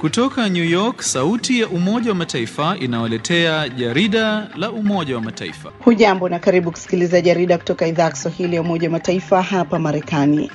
Kutoka New York, sauti ya Umoja wa Mataifa inawaletea jarida la Umoja wa Mataifa. Hujambo na karibu kusikiliza jarida kutoka idhaa ya Kiswahili ya Umoja wa Mataifa hapa Marekani.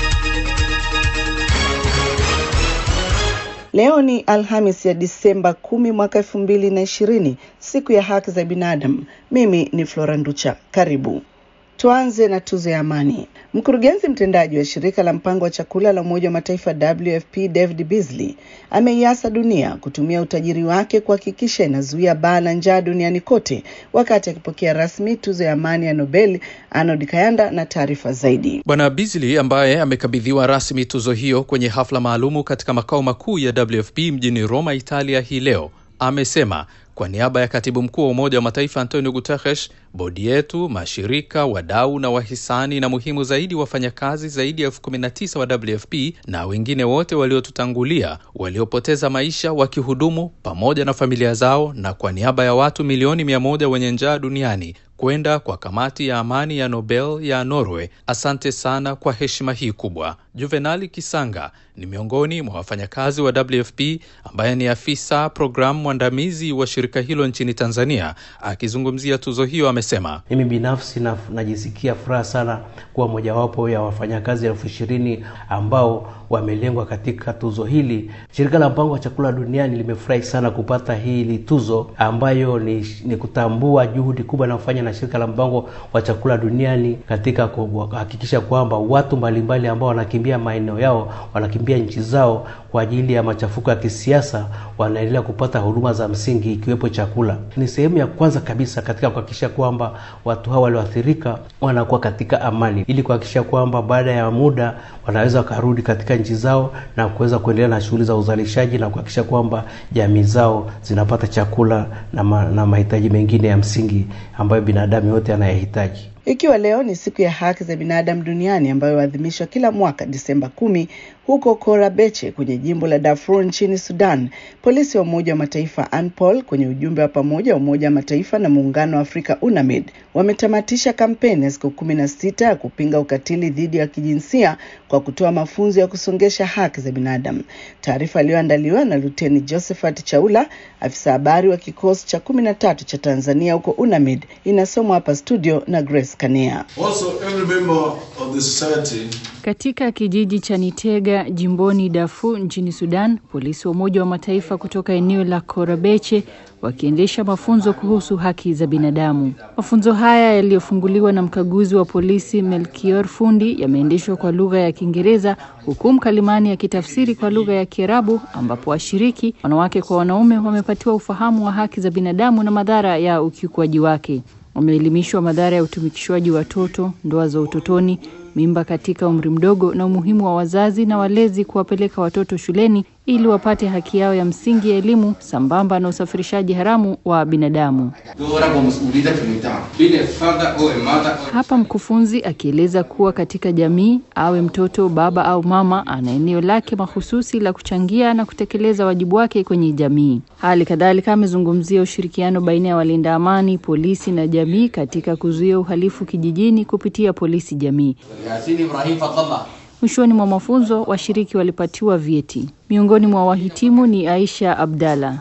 Leo ni Alhamis ya Disemba kumi mwaka elfu mbili na ishirini, siku ya haki za binadamu. Mimi ni Flora Nducha, karibu. Tuanze na tuzo ya amani. Mkurugenzi mtendaji wa shirika la mpango wa chakula la Umoja wa Mataifa WFP David Beasley ameiasa dunia kutumia utajiri wake kuhakikisha inazuia baa la njaa duniani kote, wakati akipokea rasmi tuzo ya amani ya Nobel. Arnold Kayanda na taarifa zaidi. Bwana Beasley ambaye amekabidhiwa rasmi tuzo hiyo kwenye hafla maalumu katika makao makuu ya WFP mjini Roma, Italia hii leo amesema kwa niaba ya katibu mkuu wa Umoja wa Mataifa Antonio Guterres, bodi yetu, mashirika, wadau na wahisani, na muhimu zaidi, wafanyakazi zaidi ya elfu kumi na tisa wa WFP na wengine wote waliotutangulia waliopoteza maisha wakihudumu pamoja na familia zao, na kwa niaba ya watu milioni mia moja wenye njaa duniani kwenda kwa kamati ya amani ya Nobel ya Norway. Asante sana kwa heshima hii kubwa. Juvenali Kisanga ni miongoni mwa wafanyakazi wa WFP ambaye ni afisa programu mwandamizi wa shirika hilo nchini Tanzania. Akizungumzia tuzo hiyo, amesema mimi binafsi na, najisikia furaha sana kuwa mojawapo ya wafanyakazi elfu ishirini ambao wamelengwa katika tuzo hili. Shirika la mpango wa chakula duniani limefurahi sana kupata hili tuzo ambayo ni, ni kutambua juhudi kubwa inayofanya na shirika la mpango wa chakula duniani katika kuhakikisha kwamba watu mbalimbali ambao wanakimbia maeneo yao, wanakimbia nchi zao kwa ajili ya machafuko ya kisiasa, wanaendelea kupata huduma za msingi ikiwepo chakula. Ni sehemu ya kwanza kabisa katika kuhakikisha kwamba watu hao walioathirika wanakuwa katika amani, ili kuhakikisha kwamba baada ya muda wanaweza wakarudi katika nchi zao na kuweza kuendelea na shughuli za uzalishaji na kuhakikisha kwamba jamii zao zinapata chakula na, ma, na mahitaji mengine ya msingi ambayo binadamu yote anayehitaji. Ikiwa leo ni siku ya haki za binadamu duniani ambayo huadhimishwa kila mwaka Disemba kumi huko Korabeche kwenye jimbo la Darfur nchini Sudan, polisi wa Umoja wa Mataifa ANPOL kwenye ujumbe wa pamoja wa Umoja wa Mataifa na Muungano wa Afrika UNAMID wametamatisha kampeni ya siku kumi na sita ya kupinga ukatili dhidi ya kijinsia kwa kutoa mafunzo ya kusongesha haki za binadamu. Taarifa iliyoandaliwa na Luteni Josephat Chaula, afisa habari wa kikosi cha kumi na tatu cha Tanzania huko UNAMID, inasomwa hapa studio na Grace Kania. Also, every member of the society katika kijiji cha Nitega jimboni Darfur nchini Sudan, polisi wa Umoja wa Mataifa kutoka eneo la Korabeche wakiendesha mafunzo kuhusu haki za binadamu. Mafunzo haya yaliyofunguliwa na mkaguzi wa polisi Melkior Fundi yameendeshwa kwa lugha ya Kiingereza huku mkalimani akitafsiri kwa lugha ya Kiarabu, ambapo washiriki wanawake kwa wanaume wamepatiwa ufahamu wa haki za binadamu na madhara ya ukiukwaji wake. Wameelimishwa madhara ya utumikishwaji wa watoto, ndoa za utotoni, mimba katika umri mdogo na umuhimu wa wazazi na walezi kuwapeleka watoto shuleni ili wapate haki yao ya msingi ya elimu sambamba na usafirishaji haramu wa binadamu. Hapa mkufunzi akieleza kuwa katika jamii, awe mtoto, baba au mama, ana eneo lake mahususi la kuchangia na kutekeleza wajibu wake kwenye jamii. Hali kadhalika amezungumzia ushirikiano baina ya walinda amani, polisi na jamii katika kuzuia uhalifu kijijini kupitia polisi jamii. Mwishoni mwa mafunzo washiriki walipatiwa vyeti. Miongoni mwa wahitimu ni Aisha Abdalla.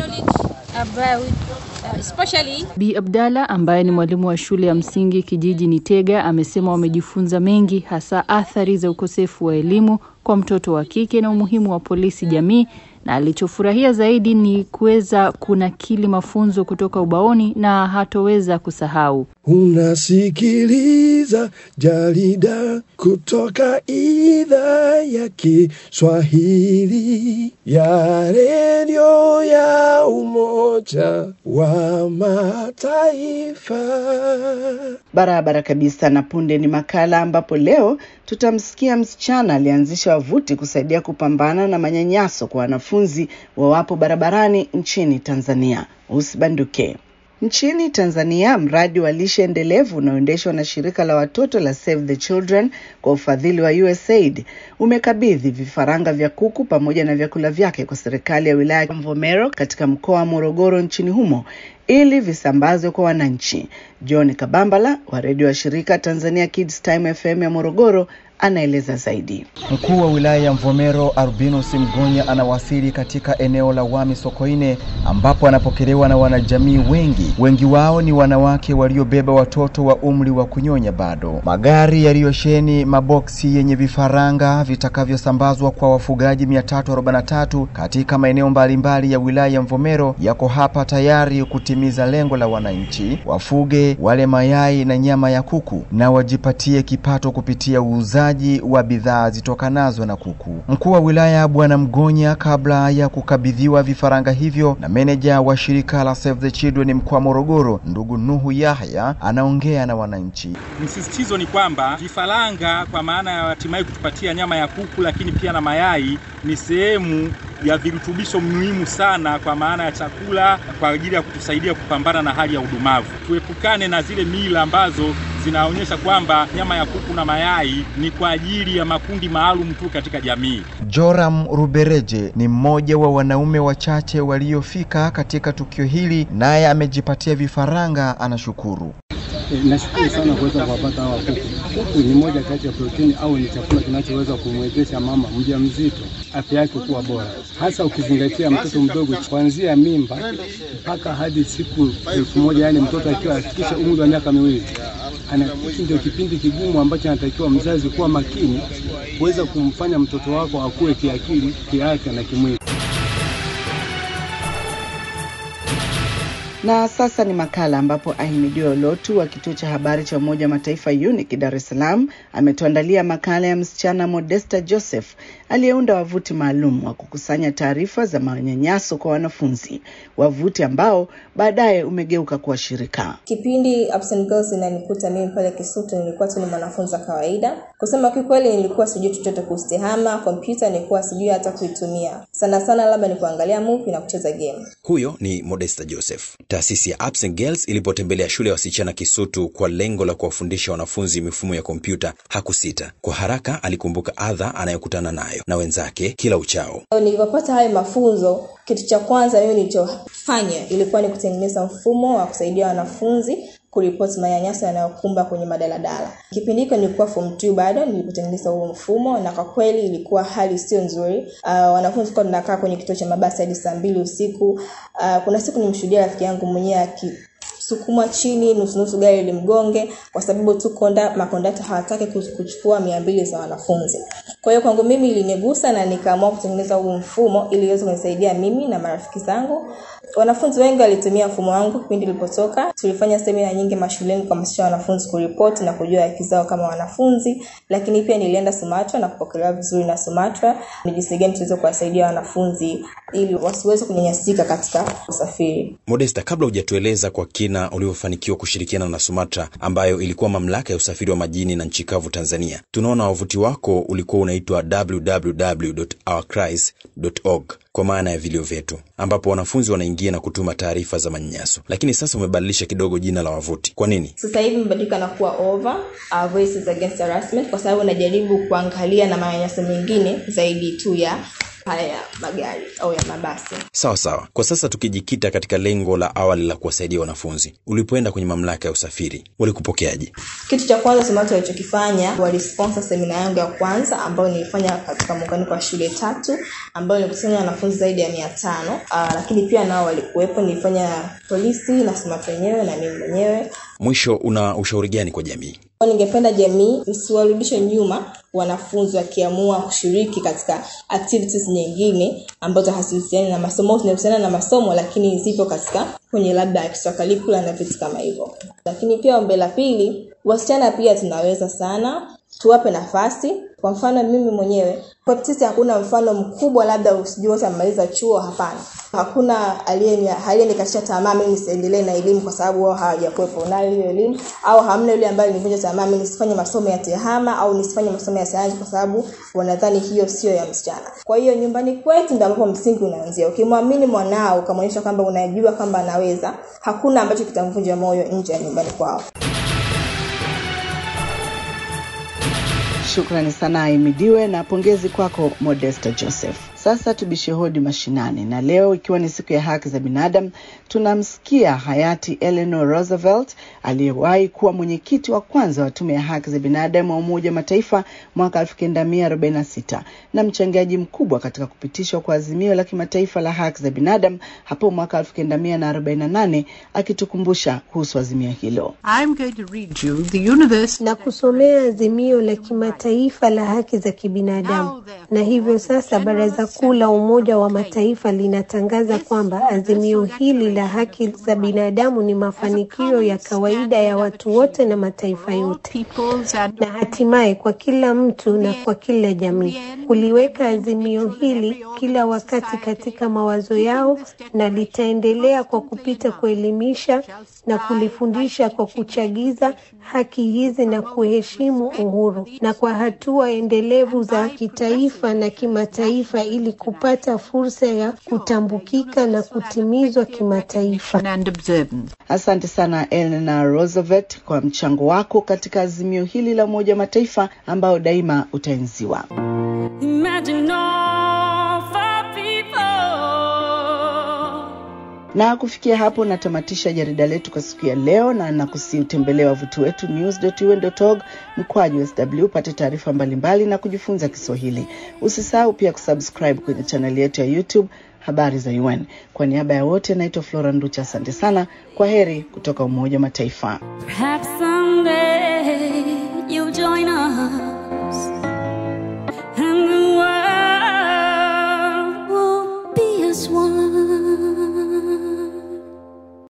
Bi Abdalla ambaye ni mwalimu wa shule ya msingi kijiji Nitega amesema wamejifunza mengi, hasa athari za ukosefu wa elimu kwa mtoto wa kike na umuhimu wa polisi jamii, na alichofurahia zaidi ni kuweza kunakili mafunzo kutoka ubaoni na hatoweza kusahau. Unasikiliza jarida kutoka idhaa ya Kiswahili ya redio ya Umoja wa Mataifa. Barabara kabisa. Na punde ni makala ambapo leo tutamsikia msichana alianzisha wavuti kusaidia kupambana na manyanyaso kwa wanafunzi wawapo barabarani nchini Tanzania. Usibanduke. Nchini Tanzania, mradi wa lishe endelevu unaoendeshwa na shirika la watoto la Save the Children kwa ufadhili wa USAID umekabidhi vifaranga vya kuku pamoja na vyakula vyake kwa serikali ya wilaya ya Mvomero katika mkoa wa Morogoro nchini humo ili visambazwe kwa wananchi. John Kabambala wa redio wa shirika Tanzania Kids Time FM ya Morogoro anaeleza zaidi. Mkuu wa wilaya ya Mvomero Albinus Mgonya anawasili katika eneo la Wami Sokoine ambapo anapokelewa na wanajamii wengi. Wengi wao ni wanawake waliobeba watoto wa umri wa kunyonya bado. Magari yaliyosheni maboksi yenye vifaranga vitakavyosambazwa kwa wafugaji 343 katika maeneo mbalimbali ya wilaya ya Mvomero yako hapa tayari kutimiza lengo la wananchi wafuge wale mayai na nyama ya kuku na wajipatie kipato kupitia uuzaji wa bidhaa zitokanazo na kuku. Mkuu wa wilaya Bwana Mgonya, kabla ya kukabidhiwa vifaranga hivyo na meneja wa shirika la Save the Children mkoa wa Morogoro, ndugu Nuhu Yahya, anaongea na wananchi. Msisitizo ni kwamba vifaranga kwa maana ya hatimaye kutupatia nyama ya kuku, lakini pia na mayai ni sehemu ya virutubisho muhimu sana kwa maana ya chakula kwa ajili ya kutusaidia kupambana na hali ya udumavu. Tuepukane na zile mila ambazo zinaonyesha kwamba nyama ya kuku na mayai ni kwa ajili ya makundi maalum tu katika jamii. Joram Rubereje ni mmoja wa wanaume wachache waliofika katika tukio hili, naye amejipatia vifaranga, anashukuru. E, nashukuru sana kuweza kuwapata hawa kuku. Kuku ni moja kati ya protini au ni chakula kinachoweza kumwezesha mama mjamzito afya yake kuwa bora, hasa ukizingatia mtoto mdogo kuanzia mimba mpaka hadi siku elfu moja yaani mtoto akiwa afikisha umri wa miaka miwili ana hiki ndio kipindi kigumu ambacho anatakiwa mzazi kuwa makini kuweza kumfanya mtoto wako akue kiakili, kiafya na kimwili. Na sasa ni makala ambapo Ahimidiwa Olotu wa kituo cha habari cha Umoja wa Mataifa UNIC Dar es Salaam ametuandalia makala ya msichana Modesta Joseph aliyeunda wavuti maalum wa kukusanya taarifa za manyanyaso kwa wanafunzi, wavuti ambao baadaye umegeuka kuwa shirika. Kipindi Ups and Girls inanikuta mimi pale Kisutu, nilikuwa tu ni mwanafunzi wa kawaida. Kusema kikweli, nilikuwa sijui chochote kuhusu tehama, kompyuta nilikuwa sijui hata kuitumia. Sana sana labda ni kuangalia movie na kucheza game. Huyo ni Modesta Joseph. Taasisi ya Ups and Girls ilipotembelea shule ya wasichana Kisutu kwa lengo la kuwafundisha wanafunzi mifumo ya kompyuta, hakusita. Kwa haraka alikumbuka adha anayokutana nayo na wenzake kila uchao. Nilipopata hayo mafunzo, kitu cha kwanza mimi nilichofanya ilikuwa ni kutengeneza mfumo wa kusaidia wanafunzi kuripoti manyanyaso yanayokumba kwenye madaladala. Kipindi hicho nilikuwa form 2 bado nilipotengeneza huo mfumo, na kwa kweli ilikuwa hali sio nzuri. Uh, wanafunzi tulikuwa tunakaa kwenye kituo cha mabasi hadi saa mbili usiku. Uh, kuna siku nimshuhudia rafiki yangu mwenyewe aki sukumwa chini nusu nusu gari limgonge kwa sababu tu konda makondakta hawataki kuchukua mia mbili za wanafunzi kwa hiyo kwangu mimi ilinigusa na nikaamua kutengeneza huu mfumo ili iweze kunisaidia mimi na marafiki zangu wanafunzi wengi walitumia mfumo wangu kipindi ilipotoka tulifanya semina nyingi mashuleni kuhamasisha wanafunzi kuripoti na kujua haki zao kama wanafunzi lakini pia nilienda sumatra na kupokelewa vizuri na sumatra ni jinsi gani tuweze kuwasaidia wanafunzi ili wasiweze kunyanyasika katika usafiri Modesta, kabla hujatueleza kwa kina ulivyofanikiwa kushirikiana na Sumatra ambayo ilikuwa mamlaka ya usafiri wa majini na nchi kavu Tanzania, tunaona wavuti wako ulikuwa unaitwa www.ourcries.org kwa maana ya vilio vyetu, ambapo wanafunzi wanaingia na kutuma taarifa za manyanyaso, lakini sasa umebadilisha kidogo jina la wavuti. Kwa nini? sasa hivi imebadilika na kuwa over uh, voices against harassment kwa sababu najaribu kuangalia na manyanyaso mengine zaidi tu ya haya ya magari au ya mabasi Sawa sawa. Kwa sasa tukijikita katika lengo la awali la kuwasaidia wanafunzi, ulipoenda kwenye mamlaka ya usafiri walikupokeaje? kitu cha kwanza SUMATRA walichokifanya walisponsor semina yangu ya kwanza ambayo nilifanya katika muunganiko wa shule tatu ambayo nilikusanya wanafunzi zaidi ya mia tano uh, lakini pia nao walikuwepo nilifanya polisi na SUMATRA wenyewe na mimi mwenyewe Mwisho, una ushauri gani kwa jamii? ningependa jamii isiwarudishe nyuma wanafunzi wakiamua kushiriki katika activities nyingine ambazo hazihusiani na masomo zinahusiana na masomo lakini zipo katika kwenye labda extracurricular na vitu kama hivyo lakini pia ombe la pili wasichana pia tunaweza sana tuwape nafasi kwa mfano mimi mwenyewe kwa sisi hakuna mfano mkubwa labda usijui wote amemaliza chuo hapana hakuna aliyenikatisha tamaa mimi nisiendelee na elimu kwa sababu wao hawajakuwepo nayo hiyo elimu au hamna yule ambaye nivunja tamaa mimi nisifanye masomo ya tehama au nisifanye masomo ya sayansi kwa sababu wanadhani hiyo sio ya msichana kwa hiyo nyumbani kwetu ndio ambapo msingi unaanzia ukimwamini mwanao ukamwonyesha kwamba unajua kwamba anaweza hakuna ambacho kitamvunja moyo nje ya nyumbani kwao Shukrani sana Aimidiwe na pongezi kwako Modesta Joseph. Sasa tubishe hodi mashinani, na leo ikiwa ni siku ya haki za binadamu, tunamsikia hayati Eleanor Roosevelt aliyewahi kuwa mwenyekiti wa kwanza wa tume ya haki za binadamu wa Umoja wa Mataifa mwaka 1946 na mchangiaji mkubwa katika kupitishwa kwa azimio la kimataifa la haki za binadamu hapo mwaka 1948 akitukumbusha kuhusu azimio hilo. I'm going to read you the universe na kusomea azimio la kimataifa la haki za kibinadamu. Na hivyo sasa Baraza Kuu la Umoja wa Mataifa linatangaza kwamba azimio hili la haki za binadamu ni mafanikio ya kawaida ya watu wote na mataifa yote, na hatimaye kwa kila mtu na kwa kila jamii. Kuliweka azimio hili kila wakati katika mawazo yao, na litaendelea kwa kupita kuelimisha na kulifundisha kwa kuchagiza haki hizi na kuheshimu uhuru, na kwa hatua endelevu za kitaifa na kimataifa ili kupata fursa ya kutambukika na kutimizwa kimataifa. Asante sana Eleanor Roosevelt kwa mchango wako katika azimio hili la Umoja wa Mataifa ambao daima utaenziwa. Na kufikia hapo natamatisha jarida letu kwa siku ya leo, na nakusi utembelee wavuti wetu news.un.org mkwaju sw upate taarifa mbalimbali na kujifunza Kiswahili. Usisahau pia kusubscribe kwenye chaneli yetu ya YouTube habari za UN. Kwa niaba ya wote, naitwa Flora Nducha, asante sana. Kwa heri kutoka Umoja wa Mataifa. Perhaps someday